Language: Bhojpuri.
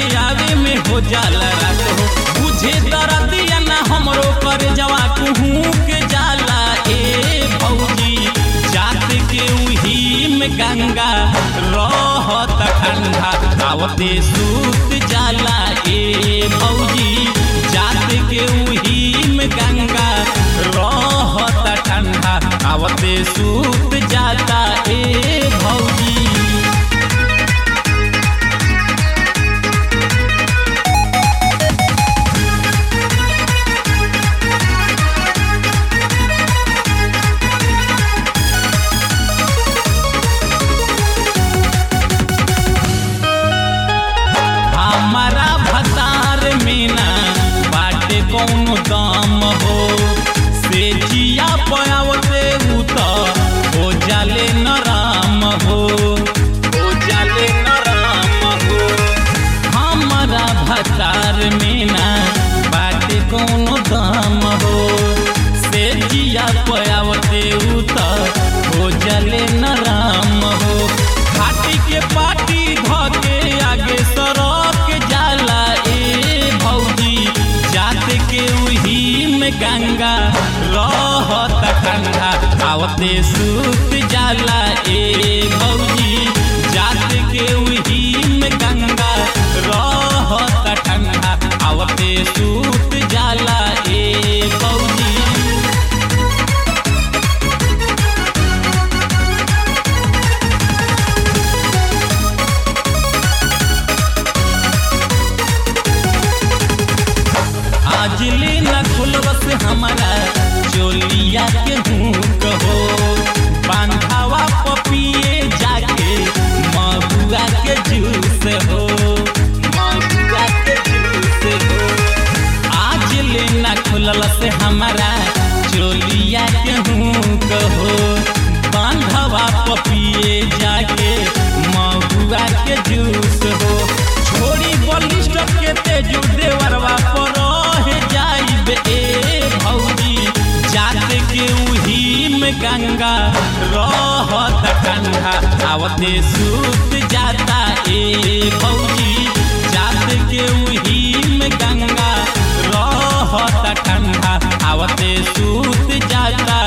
आवे में हो जाला रात हो बुझे दरदिया ना हमरो कर जवा कुहू के जाला ए भौजी जात के उही में गंगा रहत ठंडा आवते सूत जाला ए भौजी जात के उही में गंगा रहत ठंडा आवते सूत जाता ए भौजी हमारा भतार में ना बाटे कौनो दाम हो से जिया पयावते उ त हो जाले नराम हो हो जाले नराम हो हमारा भतार में ना बाटे कौनो दाम हो से जिया पयावते उ त हो जाले नराम हो घाटी के पाटी धके आगे सड़क जाला ए भौजी जात के उही में गंगा रहत ठंडा आवते सूत जाला ए भौजी जात के उही में गंगा रहत ठंडा आवते सूत जाला ए भौजी आज ले न खुलबस हमारा चोलिया के हुक हो बांधावा पपिए जाके महुआ के जूस हो महुआ के जूस हो आज ले न खुलबस हमारा चोलिया के हुक हो बांधावा पपिए जाके महुआ के जूस हो छोड़ी बलिष्ठ के तेजू देवरवा पर रह जाइब ए भौजी जात के उही में गंगा रहत ठंडा आवते सूत जाता ए भौजी जात के उही में गंगा रहत ठंडा आवते सूत जाता